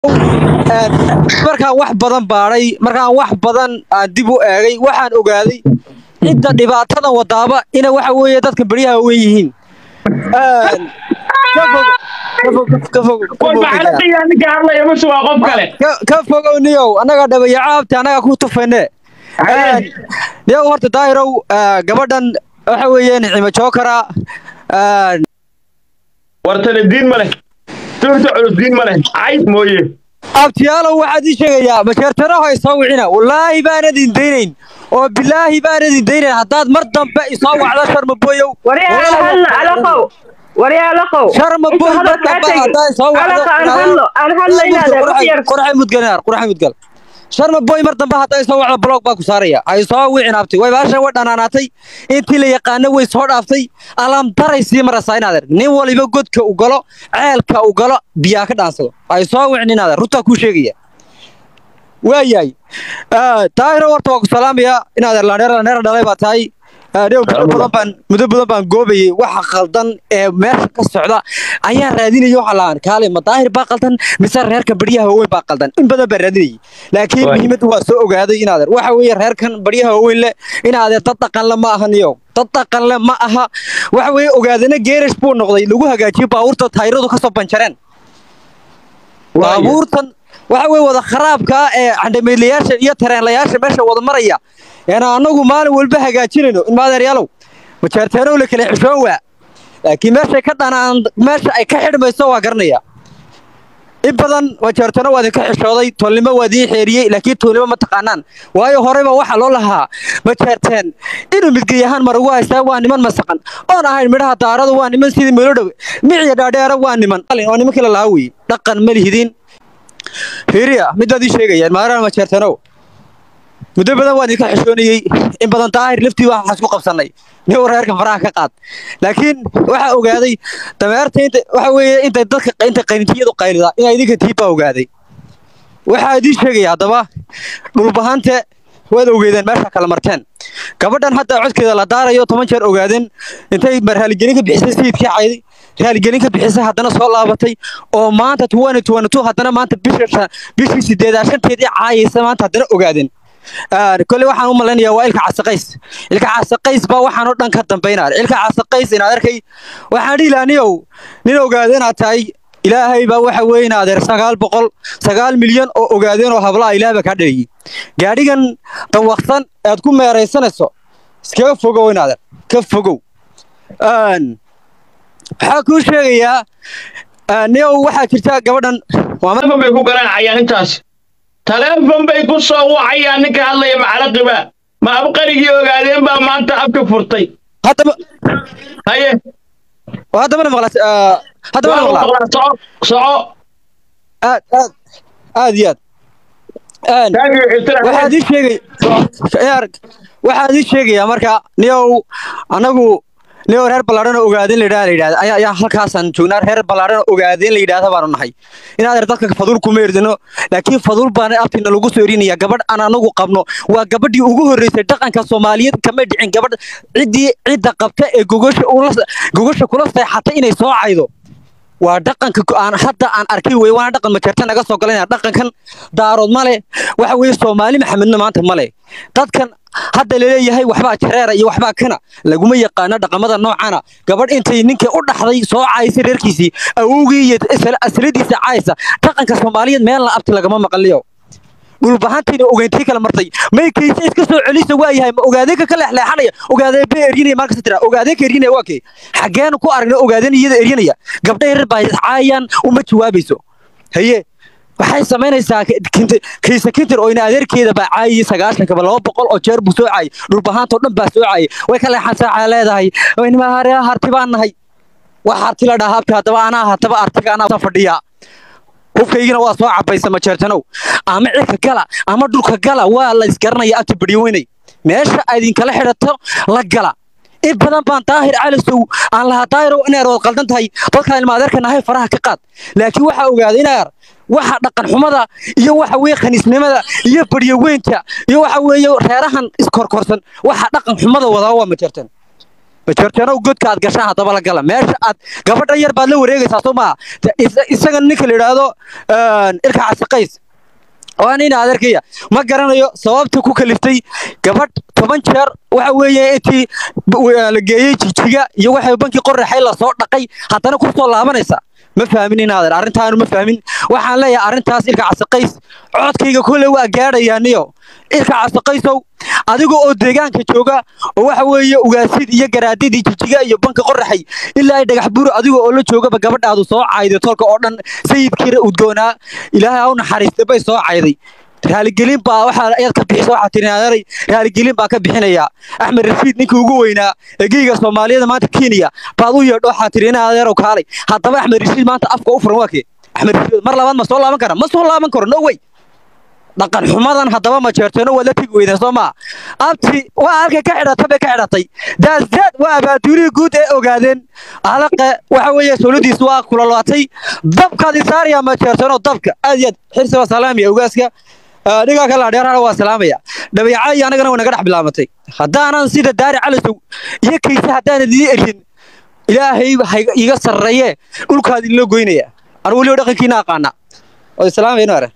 markaan wax badan baadhay markaan wax badan aan dib u eegay waxaan ogaaday cidda dhibaatadan wadaaba ina waxa weeye dadka beryaha weyn yihiin ka fog ka fog ka fog ka war fog maxaa qiyaa ninka hadlaya mase waa qof kale ka ka fogow niyow annaga dhabayacaabta annaga ku tufayne Haye. niyow horta daahirow gabadhan waxa weeye nicimo jookara wartana diin ma leh tuurta culus diin ma leh cayd mooye abtiyaalow waxaad ii sheegayaa majeertanaho ay soo wicina wallaahi baanad indaynayn oo bilaahi baanad indaynayn haddaad mar dambe isoo wacdo sharmaboyow waryaal hadlo alaqow waryaal alaqow sharmaboy mar dambe haddaa isoo wacdo alaqa aan hadlo aan hadlo inaad wax yar quraxay mudganaar quraxay mudgal sharmaboy mar dambe haddaa isoo wacdo blog baa ku saaraya ay soo wicin abti way baasha way dhanaanaatay intii la yaqaano way soo dhaaftay alaam daray sii maraysaa inaadeer nin waliba godka u galo ceelka u galo biyaa ka dhaansado ay soo wicin inaadeer runtaa kuu sheegaya waayahay taahiro horta waa ku salaamaya inaadeer laandheer laandheer dhalay baa tahay dhew muddo badan baan muddo badan baan goobayay waxa qaldan ee meesha ka socda ayaan raadinayay waxa lahaan kaale ma daahir baa qaldan mise reerka baryaha waaweyn baa qaldan in badan baan raadinayay laakiin Waay. muhiimadda waa soo ogaaday inaadeer waxa weeye reerkan baryaha waaweyn leh inaadeer dad dhaqan le ma aha niyo dad dhaqan le ma aha waxa weeye ogaadana geerash buu noqday lagu hagaajiyo baabuurta taayiradu kasoo banjareen baabuurtan waxa weeye wada kharaabka ah ee candhameelayaasha iyo tareenlayaasha meesha wada maraya eena annagu maalin walba hagaajinayno in maadeeryaalow majeerteenow la kala xishoon waa laakiin meeshay ka dhanaan meesha ay ka xidhmayso waa garanaya in badan majeerteeno waa idinka xishooday tolnimo waa idiin xeeriyey laakiin tolnimo ma taqaanaan waayo horeyba waxaa loo lahaa majeerteen inuu midgeyahaan mar ugu haystaa waa niman masaqan oon ahayn midhaha daaradu waa niman sidii melodhow miciya dhaadheera waa niman oo nimankii la lahaa weye dhaqan ma lihidin hiriya midaad ii sheegayaan maaraan majeertanow muddo badan waan idinka xishoonayey in badan daahir laftii baa waxaan isku qabsannay nin reerka faraha ka qaad laakiin waxaa ogaaday dameerta inta waxa weeye intay dadka inta qaynitiyadu qaylidaa inaa idinka tiibbaa ogaaday waxaa idiin sheegaya haddaba dhulbahante waad ogeedeen meesha kala marteen gabadhan hadda codkeeda la daarayo toban jeer ogaadeen intay raaligelin ka bixisay sayidkii cayday raaligelin ka bixisay haddana soo laabatay oo maanta tuwani tuwani tu haddana maanta bisha shan- bishii sideedaa shanteedii caayaysa maanta haddana ogaadeen kole waxaan u malaynayaa waa ilka casaqays ilka casaqays baa waxaan oo dhan ka dambaynaa ilka casaqays inaad arkay waxaan dhihi lahaa niyow nin ogaada inaad tahay ilaahay baa waxa weeye in adeer sagaal boqol sagaal milyan oo ogaadeen oo hablaha ilaah baa kaa dhaliyey gaadhigan dawaqsan aad ku meeraysanayso iskaga fogow in adeer ka fogow Een, waxaa kuu sheegayaa een, niyow waxaa jirta gabadhan waa mar- taleefon bay ku garaacayaan intaas taleefon bay ku soo wacayaan ninka hadlaya macalaqiba ma abqarigii ogaadeen baa maanta afka furtay haddaba haye haddabana maqla haddabana waa maqlaa maqlaa soco soco aad aad aad iyo aad Een, taagii xirtira waxaad ii sheegay yaar waxaad ii sheegayaa marka niyow anagu niyow reer ballaadhan oo ogaadeen la yidhahda la yidhahda ayaa ayaa halkaasaan joognaa reer ballaadhan oo ogaadeen la yidhahda baanu nahay inaad dadka faduul kuma erdino laakiin faduul baana abtina lagu soo erinaya gabadh aan anagu qabno waa gabadhii ugu horreysay dhaqanka soomaaliyeed kama dhicin gabadh ciddii cidda qabta ee gogosha ula gogosha kula seexatay inay soo caydo waa dhaqanka ku- aan hadda aan arkay wey waana dhaqan majeerta naga soo galanaya dhaqankan daarood male waxa weeye soomaali maxamedna maanta male dadkan hadda laleeyahay waxbaa jareera iyo waxbaa kana laguma yaqaano dhaqamada noocana gabadh intay ninkii u dhaxday soo caysay reerkiisii awowgii iyo isla- asladiisa caaysa dhaqanka soomaaliyeed meelna abti lagama maqliyo dhulbahantiina ogeyntii kala martay may kayse iska soo celisa waayahay ma ogaadeenka ka leexleexanaya ogaadeen ba eryanaya markasta tira ogaadeenka eryanaya waa kee xageenu ku aragna ogaadeen iyada eryanaya gabdha yaryar baa caayaan uma jawaabayso haye waxay samaynaysaa ka- kinti- kayse kintir oo ina adeerkeeda baa caayiyey sagaashankaba laba boqol oo jeer buu soo caayay dhulbahaantoo dhan baa soo caayay way ka leexansaa leedahay nima harti baan nahay wax harti la dhahaa habti haddaba anaa hataba artiga anaa fadhiyaa hubkaygina waa soo cabaysa majeertanow ama cirka gala ama dhulka gala waa la isgaranaya abti badhiweynay meesha aad idinkala xidhato la gala in badan baan daahir calisow aan lahaa daahirow inaad wad qaldan tahay dadka ilma adeerka nahay faraha ka qaad laakiin waxaa ogaaday inaar waxa dhaqan xumada iyo waxa weeye khaniisnimada iyo badhyaweynta iyo waxa weeye reerahan iskorkorsan waxa dhaqan xumada wadaa waa majeertan majeerteenow godka aad gashaan haddaba la gala meesha aad gabadhan yar baad la wareegaysaa soo maaha Te- is- isaga ninka la yidhaahdo ilka casaqays waa nin adeerkaya ma garanayo sababta ku kaliftay gabadh toban jeer waxa weeye intii b- la geeyey jijiga iyo waxay bankii qoraxay lasoo dhaqay haddana ku soo laabanaysa ma fahmin in adeer arrintaanu ma fahmin waxaan leeyahay arrintaas ilka casaqays codkayga kole waa gaadhayaaniyo ilka casaqaysow adiga oo deegaanka jooga oo waxa weeye ugaasid iyo garaadidii jijiga iyo banka qoraxay ilaa ay dhagax buro adiga oo la joogaba gabadhaadu soo cayday tolka oo dhan sayidkiina udgoonaa ilaahay ha u naxariistay bay soo cayday raaligelin baa waxaa ayaad ka bixisa waxaa tiri adeeray raaligelin baa ka bixinaya axmed rashiid ninkii ugu weynaa eegeyga soomaaliyada maanta kenya baad u yeedho waxaa tiri ina adeerow kaalay haddaba axmed rashiid maanta afka u furan waa kee axmed rashiid mar labaad ma soo laaban kara ma soo laaban karo no way dhaqan xumadan haddaba ma jeerteeno waa la tegi weydeen soo maa abti waa halkay ka xidhatay bay ka xidhatay daasdaad waa abaaduurihii guud ee ogaadeen alaqe waxa weeye sowladiisu waa kulalaatay dabkaad isaaraya ma jeerteeno dabka aad iyo aad xirsi waa salaamaya ogaaska Ah, dhigaa kala dheerana waa salaamaya dhabeeca iyo anagana way naga dhex bilaamatay haddaanan sida daari calisow iyo kayse haddaanan idin erin ilaahay ha iga sarreeye dhulkaad idinla goynaya anu weliba dhaqankiina aqaana oo islaamayno are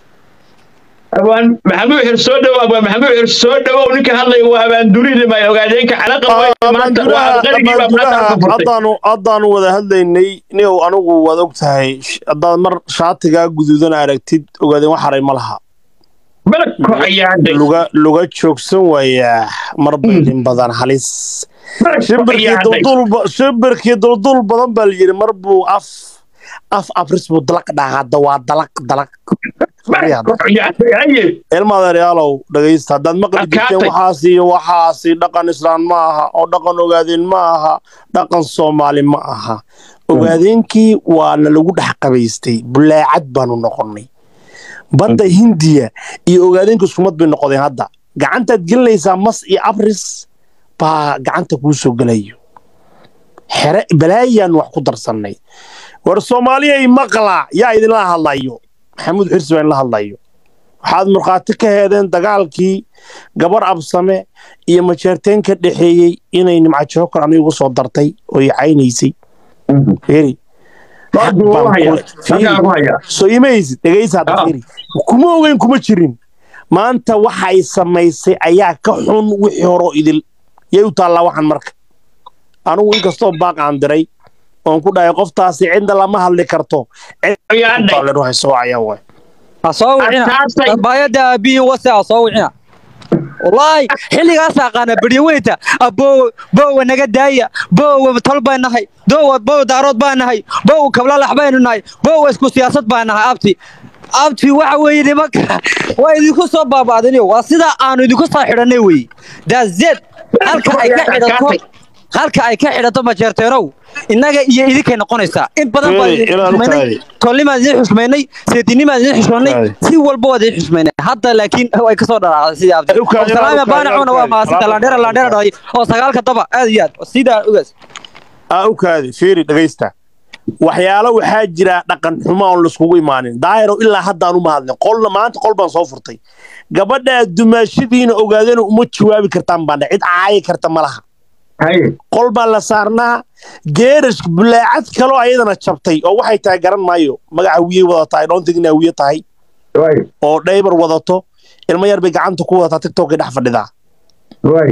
abaan maxamuud xir soo dhow abaan maxamuud xir soo dhowow ninka hadlaya waa abaandurida ma ogaadeenka calaqa weyne maanta waa abqarigii baa maanta afka furtay haddaanu haddaanu wada hadlaynay niow anigu waad og tahay sh- haddaad mar shaatigaa guduudan aragtid ogaadeen wax haray ma laha balko ayaa hadday luga luga joogsan waayaa mar baydin badan halis balko shimbirkii ayaa hadday duldul ba- shimbirkii duldul badan baa la yidhi mar buu af af abris buu dalaq dhahaa hadda waa dalaq dalaq balko ayaa hadday haye ilmaadeeryaalow dhegaysta haddaad maqli jirteen Adkaatay. waxaas iyo waxaasi dhaqan islaan ma aha oo dhaqan ogaadeen ma aha dhaqan soomaali ma aha ogaadeenkii waana lagu dhex qabaystay bulaacad baanu noqonnay badda hindiya iyo ogaadeenka iskumad bay noqdeen hadda gacantaad gelinaysaa mas iyo abris baa gacanta kuu soo gelayo xere balaayaan wax ku darsannay war soomaaliyay maqla yaa idinla hadlayo maxamuud xirsi baa idinla hadlayo waxaad markhaati ka heedeen dagaalkii gabar absame iyo majeerteen ka dhexeeyey inay nimca jookar aniga ugu soo dartay oo i caynaysay fiiri Wardu wuu hayaa. Halkaa ku hayaa. soo imaysid dhegaysa hadda Ah. fiiri kuma ogeyn kuma jirin maanta waxa ay samaysay ayaa ka xun wixii hore oo idil yay u taallaa waxan marka anigu inkastoo baaq aan diray oon ku dhahay qoftaasi cidna lama hadli karto Ayaa hadday. cidda waxay soo cayaan waay ha soo wicina Adkaatay. baayada aabihiin wase ha soo wicina wallaahi xilligaas aqaana beryaweynta aboowe boowe naga daaya boowe tol baan nahay doowa boowe daarood baan nahay boowe kablalax baynu nahay boowe isku siyaasad baan nahay abti abti waxa weeye nimanka waa idinku soo baaba'diniyo waa sidaa aanu idinku soo xidhannay weeye daazed halka ay ka xidhato halka ay ka xidhato majeerteenow innaga iyo idinkay noqonaysaa in badan baan Ee, idin ilaa xushmaynay halkaadi. tolnimaan idin xushmaynay seedinimaan idin xushmaynay Halkaadi. si walba waad idin xushmaynay hadda laakiin way kasoo dharaacday sidii abdi Halkaadi, salaama halkaadi, baanacuna waa halkaadi. maasanta landheera landheera dhahay oo sagaalka daba aad iyo aad sidaa ogaas aa u kaadi fiiri dhegaysta waxyaalo waxaa jira dhaqan xumo oon laiskugu imaanin daahiro ilaa haddaan uma hadlin qolna maanta qol baan soo furtay gabadhaa dumaashadiina ogaadeen uma jawaabi kartaan baan dhahay. cid caayi karta ma laha Haye. qol baa la saarnaa geerash bulaacad kaloo ayadana jabtay oo waxay tahay garan maayo magaca wiyey wadataa ay dhoontig inaa wiye tahay Waay. oo dhaybar wadato ilmo yar bay gacanta ku wadataa tiktokay dhex fadhidaa Waay.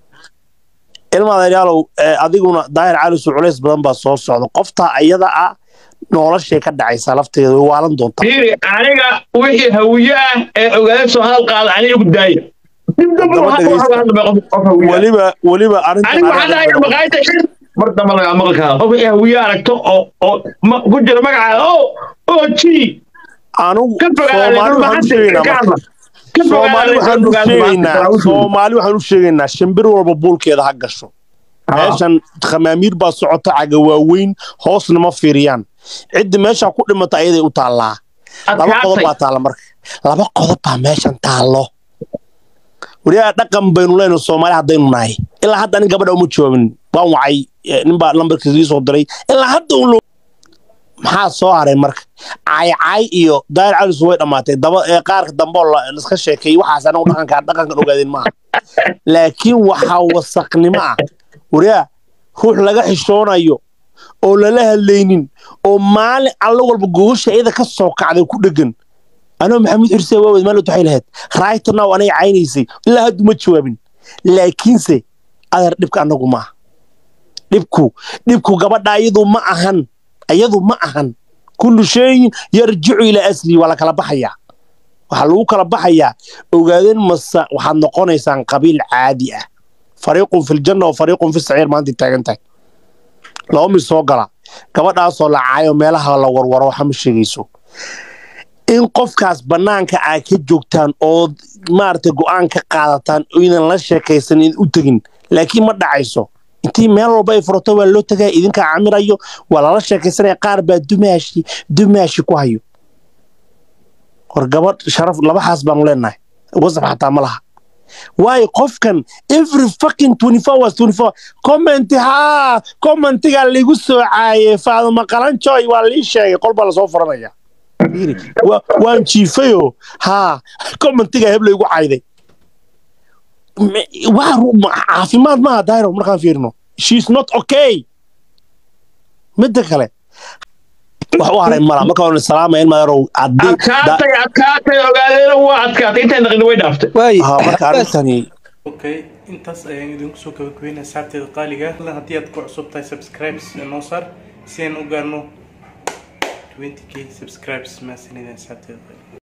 ilma adeeryaalow ee, adiguna daahir calisu culays badan baa soo socda qoftaa ayada ah noloshay ka dhacaysaa lafteeda way waalan doontaa Fiiri, aniga wixii hawiye ah ee ogaadeen soo hadal qaada aniga ku daaya. Dib dambe Daba waxaa ku dhegeysta. hadla qof qof hawiye ah. weliba weliba anigu waxaan dhahay maqaayada shir mar dambe lagaa maqli karaa qof wixii hawiye aragto oo oo ma- ku jira magaca oo oo ji anugu ka fogaada soomaali waxaan u sheegaynaa ka marka. hadla ka soomaali waxaan u sheegaynaa soomaali waxaan u sheegaynaa shimbir walba buulkeeda ha gasho meeshan khamaamiir baa socota caga waaweyn hoosna ma fiiriyaan ciddi meesha ku dhimata ayaday u taallaa laba qodob baa taalla marka laba qodob baa meeshan taallo wariyaa dhaqan baynu leyna soomaali haddaynu nahay ilaa hadda nin gabadha uma jawaabin waan wacay eh, nin baa lambarkiisa ii soo diray ilaa hadda un loo maxaa soo haray marka caaycaay iyo daayir calis way dhammaatay daba ee qaarka dambe oo la- laiska sheekeeyey waxaas anagu dhaqanka dhaqankan ogaadeen maaha laakiin waxaa wasaqnimo ah wariyaa ruux laga xishoonayo oo lala hadlaynin oo maalin alla walba gogosha iyada ka soo kacday ku dhegan anoo maxamuud xirse waawed maalot waxay lahayd right now anay caynaysay ilaa haddu ma jawaabin laakiinse adeer dhibka annagu ma aha dhibku dhibku gabadha iyadu ma ahan iyadu ma ahan kullu shayin yarjicu ilaa aslihi waa la kala baxayaa waxaa lagu kala baxayaa ogaadeen masa waxaad noqonaysaan qabiil caadi ah fariiqun filjanna wa fariiqun fi saciir maanta taagan tahay laba mid soo gala gabadhaasoo la caayo meelaha la warwaro waxa ma sheegayso in qofkaas bannaanka aad ka joogtaan oo maaragtay go'aan ka qaadataan oynan la sheekaysan in u tegin laakiin ma dhacayso intii meel walba ay furato waa loo tagaya idinkaa camirayo waa lala sheekaysanaya qaar baa dumaashi dumaashi ku hayo hor gabadh sharaf labaxaas baanu leenahay wasaf xataa ma laha waayo qofkan every fucking 24 hours 24 comment haa commentiga ligu soo caayay faaduma qalanjoy waa lii sheegay qol baa lasoo furanaya Wa- waan jiifayo haa commentiga heb laygu cayday Me- waa ru- ma- caafimaad maaha dairo markaan fiirino she's not okay midda kale wax u haray mala marka waan salaamaya in maayarow haddii da- adkaatay adkaatay ogaadeena waa adkaatay intay naqin way dhaaftay waay haa, marka arrintani okay intaas ayaan idinku soo gabagabeynaya asxaabteeda qaaliga Fadlan haddii aad ku cusub tahay subscribes noo saar si aan u gaarno 20k subscribes maasanida asxaabteeda qaaliga